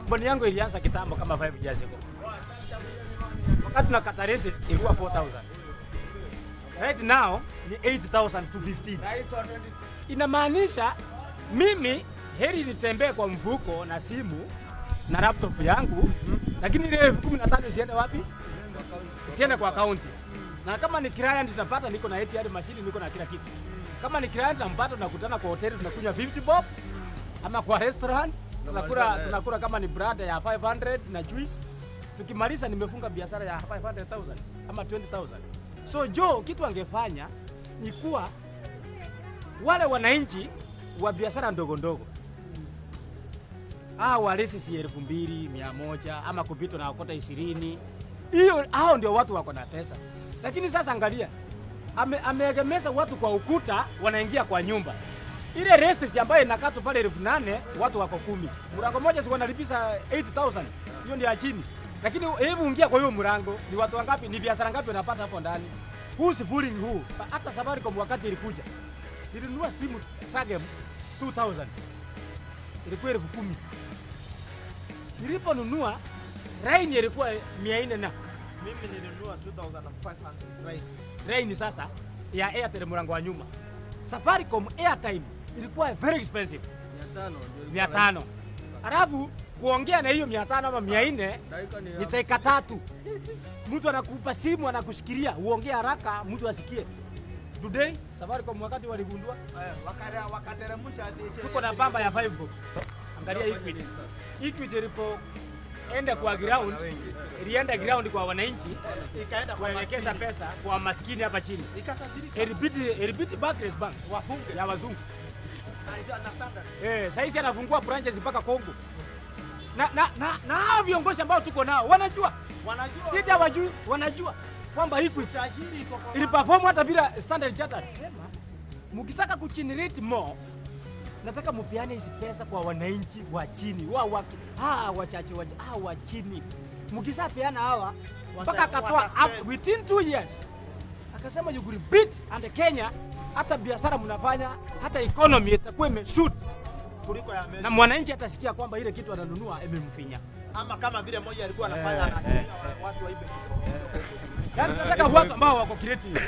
mboni yangu ilianza kitambo kama 5 years ago. Wakati na kata receipt ilikuwa 4000. Right now ni 8000 to 15. Inamaanisha mimi heri nitembee kwa mfuko na simu na laptop yangu, lakini ile elfu kumi na tano isiende wapi? Isiende kwa akaunti. Na kama ni client nitapata, niko na ATM machine, niko na kila kitu. Kama ni client nampata, tunakutana kwa hoteli, tunakunywa 50 bob ama kwa restaurant tunakula tunakula kama ni brada ya 500 na juice. Tukimaliza nimefunga biashara ya 500,000 ama 20,000. So Joe, kitu angefanya ni kuwa wale wananchi wa biashara ndogo ndogo ah, walisi si elfu mbili mia moja ama kupitwa na wakota ishirini hiyo, hao ndio watu wako na pesa. Lakini sasa angalia, ame, ameegemeza watu kwa ukuta, wanaingia kwa nyumba ile reses ambayo inakatwa pale elfu nane watu wako kumi, mlango moja si wanalipisha 8000 hiyo ndio ya chini. Lakini hebu ingia kwa hiyo mlango, ni watu wangapi? Ni biashara ngapi wanapata hapo ndani? Huu si fooling huu. Hata Safaricom wakati ilikuja nilinunua simu Sagem 2000 ilikuwa elfu kumi. Niliponunua line ilikuwa mia nne na Mimi nilinunua 2500 right. line sasa ya Airtel mlango wa nyuma. Safaricom airtime ilikuwa very expensive mia tano halafu kuongea na hiyo mia tano ama mia nne ni dakika tatu. Mtu anakupa simu anakushikilia, uongee haraka, mtu asikie. Today Safaricom wakati waligundua Eh, wakare- wakateremsha ati ishe- tuko na bamba ya 5 bob. Angalia Equity. Equity ilipoenda kwa ground, ilienda ground kwa wananchi ikaenda kwa kuelekeza maskini. pesa kwa maskini hapa chini. Ikatajirika. Ilibidi ilibidi Barclays Bank Wafunge. ya wazungu. Na hizo na standard. Eh, sasa hizi anafungua branches mpaka Kongo. Na na na, na hao viongozi ambao tuko nao wanajua, Wanajua sita wajui, wanajua kwamba Equity tajiri iko kwa iliperform hata bila Standard Chartered. Sema mkitaka kugenerate more, nataka mupeane hizi pesa kwa wananchi wa chini wa waki, ah, wachache wa, ah, wa chini. Mkishapeana hawa mpaka Wata- akatoa wataspend. up within two years akasema you will beat and Kenya, hata biashara mnafanya, hata economy itakuwa imeshoot kuliko ya na Amerika. mwananchi atasikia kwamba ile kitu ananunua imemfinya. Ama kama vile moja alikuwa anafanya Eh, anatumia eh, watu waibe. Yaani tunataka watu ambao wako creative.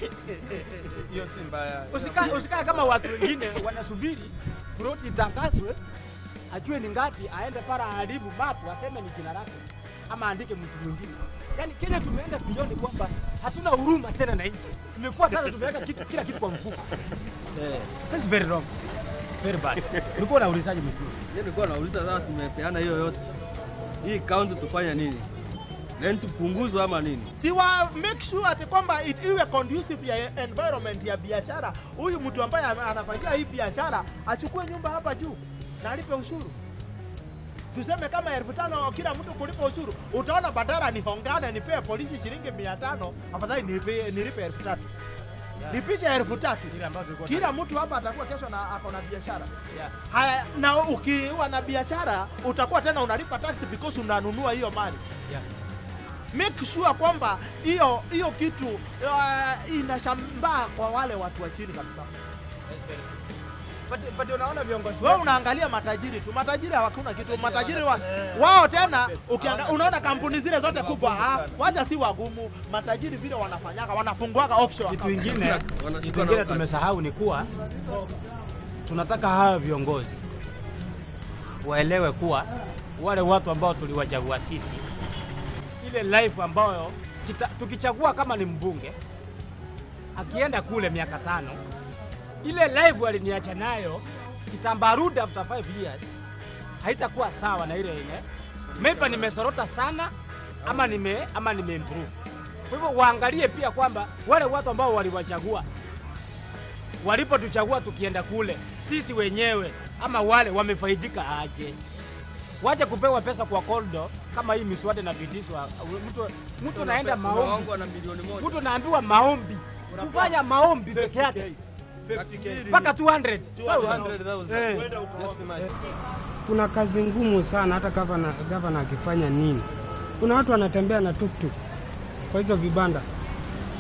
hiyo si mbaya. Usikae usikae kama watu wengine wanasubiri ploti itangazwe, ajue ni ngapi, aende para aharibu mapu, aseme ni jina lake ama aandike mtu mwingine. Yaani Kenya tumeenda beyond kwamba hatuna huruma tena na nchi, imekuwa sasa tumeweka kitu kila kitu kwa mfuko. Eh, that's very wrong, very bad. Ulikuwa unaulizaje mzuri? Mimi nilikuwa nauliza sasa, tumepeana hiyo yote, hii kaunti tufanye nini? Rent tupunguzwe ama nini? si wa make sure ati kwamba it iwe conducive ya environment ya biashara. Huyu mtu ambaye ana- anafanyia hii biashara achukue nyumba hapa juu na alipe ushuru. Tuseme kama elfu tano kila mtu kulipa ushuru, utaona badala nihongane nipee polisi shilingi mia tano afadhali nilipe, nilipe elfu tatu lipisha elfu tatu Ile ambayo tulikuwa kila mtu hapa atakuwa kesho na ako na biashara haya, na ukiwa na biashara utakuwa tena unalipa tax because unanunua hiyo mali Yeah. make sure kwamba hiyo hiyo kitu uh, inashambaa kwa wale watu wa chini kabisa. But, but unaona viongozi Wewe wetu- unaangalia matajiri tu, matajiri hawakuna kitu. Matajiri wa, wao tena ukianga, unaona kampuni zile zote kubwa, ah, waja si wagumu. Matajiri vile wanafanyaga, wanafunguaga offshore kitu account. ingine Wanashikwa kitu na ingine wakati. tumesahau ni kuwa tunataka hawa viongozi waelewe kuwa wale watu ambao tuliwachagua sisi, ile life ambayo kita, tukichagua kama ni mbunge akienda kule miaka tano, ile life aliniacha nayo kitambarudi after 5 years haitakuwa sawa na ile ile maybe nimesorota sana ama nime ama nimeimprove. Kwa hivyo waangalie pia kwamba wale watu ambao waliwachagua walipotuchagua tukienda kule, sisi wenyewe ama wale wamefaidika aje? Wache kupewa pesa kwa koldo kama hii miswada inapitishwa. Mtu mtu anaenda maombi, Unaongwa na milioni moja. mtu anaambiwa maombi, kufanya maombi peke yake 50K. mpaka 200 200,000. Eh. Kwenda huko. Just imagine. kuna kazi ngumu sana, hata gavana gavana akifanya nini. Kuna watu wanatembea na tuktuk kwa hizo vibanda,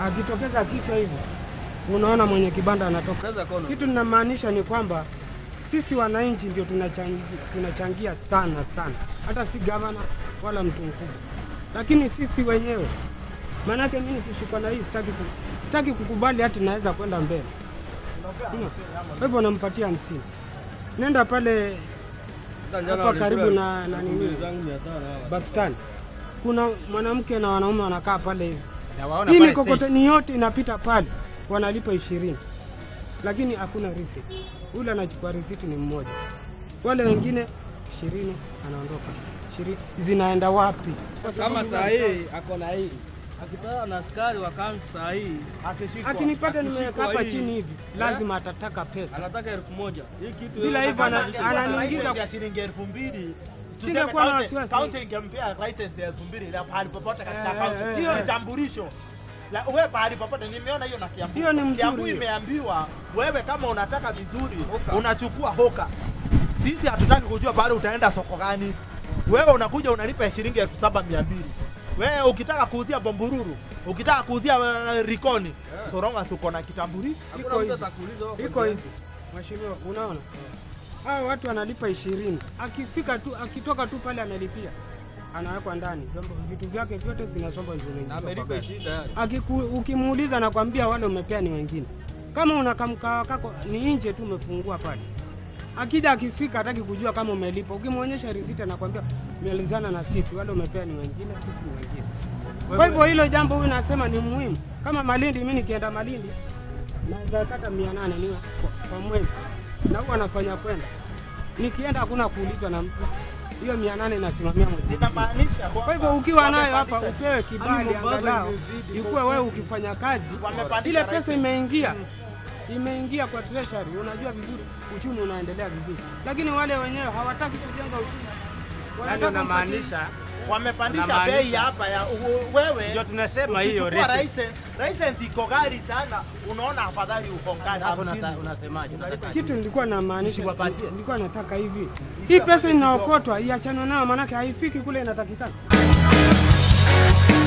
akitokeza kichwa hivi, unaona mwenye kibanda anatoka. Unaweza kuona Kitu ninamaanisha ni kwamba sisi wananchi ndio tunachangia, tunachangia sana sana, hata si gavana wala mtu mkubwa, lakini sisi wenyewe. Maanake mimi nikishikwa na hii sitaki, ku, sitaki kukubali hati naweza kwenda mbele. Unaona? Kwa hivyo nampatia hamsini. Nenda pale Hata jana hapa karibu walikula na- na elfu nini? mbili zangu mia tano hawa. Pakistan, kuna mwanamke na wanaume wanakaa pale hivi Na waona hii pale stage. mikokoteni yote inapita pale, wanalipa ishirini, lakini hakuna risiti. Ule anachukua risiti ni mmoja, wale wengine ishirini, anaondoka ishirini. Zinaenda wapi? Kwa Kama sababu saa hii ako na hii akipata na askari wa kaunti saa hii Akishikwa. akinipata akishikwa nimeweka hapa hii, chini hivi, lazima atataka pesa. anataka elfu moja hii kitu Bila yote hivyo ana- anabadilisha. Angekuwa na ananiingiza- license ya shilingi elfu mbili Singekuwa na tuseme wasiwasi. kaunti ingempea license ya elfu mbili ya pahali popote katika Eh, kaunti eh, eh. kitambulisho La- wewe pahali popote nimeona hiyo na Kiambu. Hiyo ni mzuri Kiambu hiyo. imeambiwa wewe kama unataka vizuri unachukua hoka. Sisi hatutaki kujua pale utaenda soko gani. Wewe unakuja unalipa shilingi elfu saba mia mbili. Wewe ukitaka kuuzia bombururu, ukitaka kuuzia uh, rikoni, so long as uko na kitambulisho. Hakuna Iko mtu hivi. atakuuliza wewe Iko uko hivi, mheshimiwa, unaona hao watu wanalipa ishirini, akifika tu akitoka tu pale analipia, anawekwa ndani, vyombo vitu vyake vyote vinasombwa na zinaingizwa kwa amelipa gari. shida yani. Akiku, ukimuuliza nakwambia wale umepea ni wengine. Kama una kamkaa kako ni nje tu umefungua pale. Akija akifika hataki kujua kama umelipa. Ukimwonyesha risiti anakwambia umealizana na sisi, wale umepea ni wengine, sisi ni wengine. Kwa hivyo hilo jambo huyu nasema ni muhimu. Kama Malindi, mimi nikienda Malindi naweza kata mia nane niwe kwa, kwa mwezi, na huwa anafanya kwenda. Nikienda hakuna kuulizwa na mtu, hiyo mia nane inasimamia mwezi. mzima. Inamaanisha kwamba Kwa hivyo ukiwa nayo hapa wamepandisha- upewe kibali Yaani mambo angalau imezidi ikuwe wewe ukifanya kazi Wamepandisha ile rais. pesa imeingia imeingia kwa treasury, unajua vizuri uchumi unaendelea vizuri, lakini wale wenyewe hawataki kujenga uchumi, Yaani wanataka unamaanisha wamepandisha Unamaanisha- bei hapa ya u- wewe ndio tunasema hiyo ukichukua receipt. license, license iko ghali sana, unaona afadhali uko ghali Sasa hamsini. unata- unasemaje? Unataka kitu nilikuwa namaanisha, Usiwapatie. nilikuwa nataka hivi, hii pesa inaokotwa iachanwe nayo, maanake haifiki kule inatakikana.